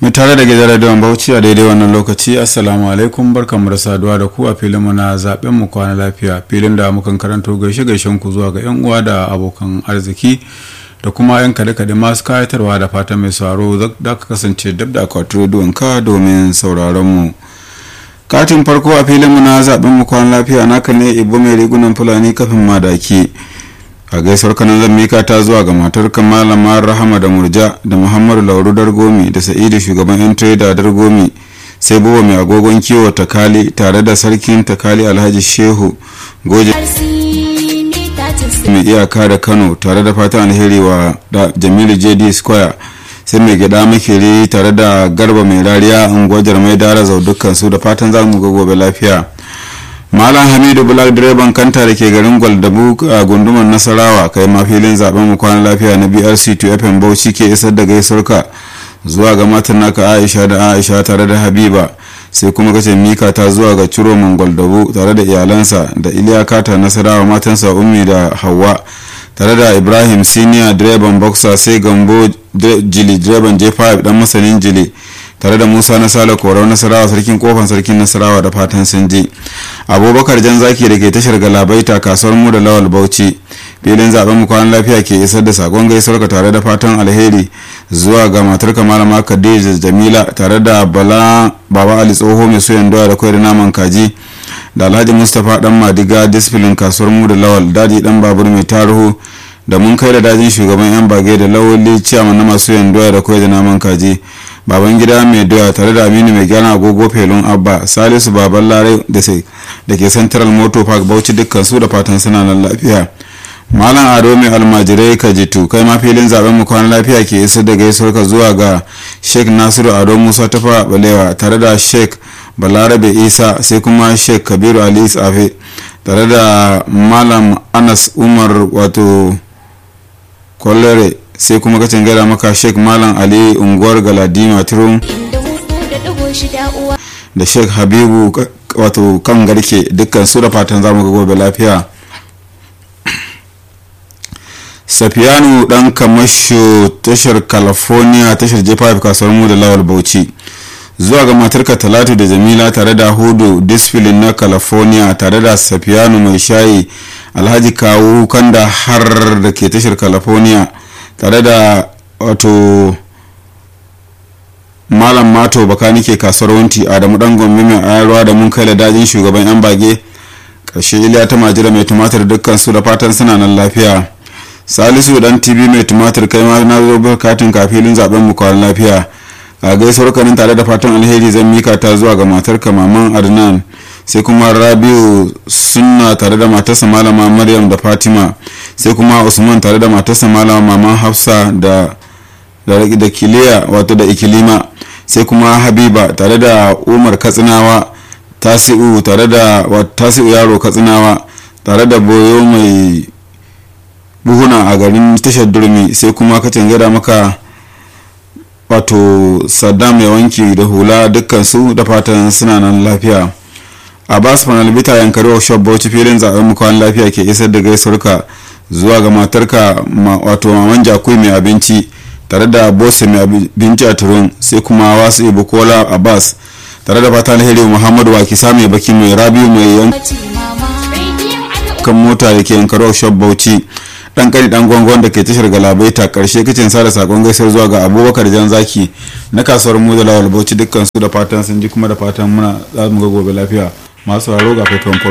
mai tare da gidan radiyon bauchi a daidai wannan lokaci assalamu alaikum barkanmu da saduwa da ku a filin mu na zaben mu kwana lafiya filin da mukan karanto gaishe gaishen ku zuwa ga yan uwa da abokan arziki da kuma yan kade kade masu kayatarwa da fatan mai sauraro da ka kasance dab da akwatin rediyon ka domin sauraron mu katin farko a filin mu na zaben mu kwana lafiya naka ne ibo mai rigunan fulani kafin madaki a gaisuwar kanan zan mika ta zuwa ga matar malama rahama da murja da muhammadu lauru dargomi da sa'idu shugaban yan trader dargomi sai buwa mai agogon kiwo takali tare da sarkin takali alhaji shehu goje mai iyaka da kano tare da fatan alheri wa da jamilu jd square sai mai gida makeri tare da garba mai rariya unguwar mai dara zau dukkan su da fatan za mu ga gobe lafiya malam hamidu black direban kanta da ke garin gwaldabu a gundumar nasarawa kai ma filin zaben mu kwana lafiya na brc 2 fm bauchi ke isar da gaisuwarka zuwa ga matan naka aisha da aisha tare da habiba sai kuma kace mika ta zuwa ga ciro gwaldabu tare da iyalansa da iliya kata nasarawa matansa ummi da hawa tare da ibrahim senior direban boxer sai gambo jili direban j5 dan masanin jili tare da musa na sale korau nasarawa sarkin kofan sarkin nasarawa da fatan sun je abubakar jan zaki da ke tashar galabaita kasuwar mu da lawal bauchi filin zaben mu kwanan lafiya ke isar da sakon gaisuwar ka tare da fatan alheri zuwa ga matar malama khadija jamila tare da bala baba ali tsoho mai soyan doya da kwai da naman kaji da alhaji mustapha dan madiga disfilin kasuwar mu da lawal daji dan babur mai tarihu da mun kai da dajin shugaban yan bage da lawali ciyaman na masu yan doya da kwai da naman kaji baban gida mai doya tare da aminu mai gyara agogo felon abba salisu baban larai da ke central motor park bauchi dukkan su da fatan suna nan lafiya malam ado mai almajirai ka jitu kai ma filin zaben mu kwana lafiya ke isar da gaisuwar ka zuwa ga sheikh nasiru ado musa tafa balewa tare da sheikh balarabe isa sai kuma sheikh kabiru ali tsafe tare da malam anas umar wato kwallere sai kuma kacin gada maka sheik malam ali unguwar galadima turun da sheik habibu wato kan garke dukkan su da fatan zamu ga gobe lafiya safiyanu dan kamasho tashar california tashar j5 kasuwar mu da lawal bauchi zuwa ga matarka talatu da jamila tare da hudu disfilin na california tare da safiyanu mai shayi alhaji kawu kanda har da ke tashar california tare da wato malam mato baka nike kasuwar wanti adamu dan gombe mai ayarwa da mun kai da dajin shugaban yan bage ƙarshe iliya ta majira mai tumatir dukkan su da fatan suna nan lafiya salisu dan tv mai tumatir kai ma na zo bukatun kafilin zaben mu kwan lafiya a gaisuwar kanin tare da fatan alheri zan mika ta zuwa ga matarka maman adnan sai kuma rabiu sunna tare da matarsa malama maryam da fatima sai kuma usman tare da matarsa malama maman hafsa da da kiliya wato da ikilima sai kuma habiba tare da umar katsinawa tasi'u tare da tasi'u yaro katsinawa tare da boyo mai buhuna a garin tashar durmi sai kuma kacin gada maka wato saddam mai wanki da hula dukkan su da fatan suna nan lafiya abbas fanalbita yankari workshop bauchi filin zaben mukwan lafiya ke isar da gaisuwarka zuwa ga matarka wato maman jakui mai abinci tare da bose mai abinci a turun sai kuma wasu ibu kola abbas tare da fata alheri muhammadu wakisa mai baki mai rabiu mai yankan mota da ke yankari workshop bauchi dan kani dan gwangon da ke tashar galabaita karshe kicin sada sakon gaisar zuwa ga abubakar jan zaki na kasuwar mu da lawal bauchi dukkan su da fatan sun ji kuma da fatan muna za mu ga gobe lafiya masu sauraro ga faifan farko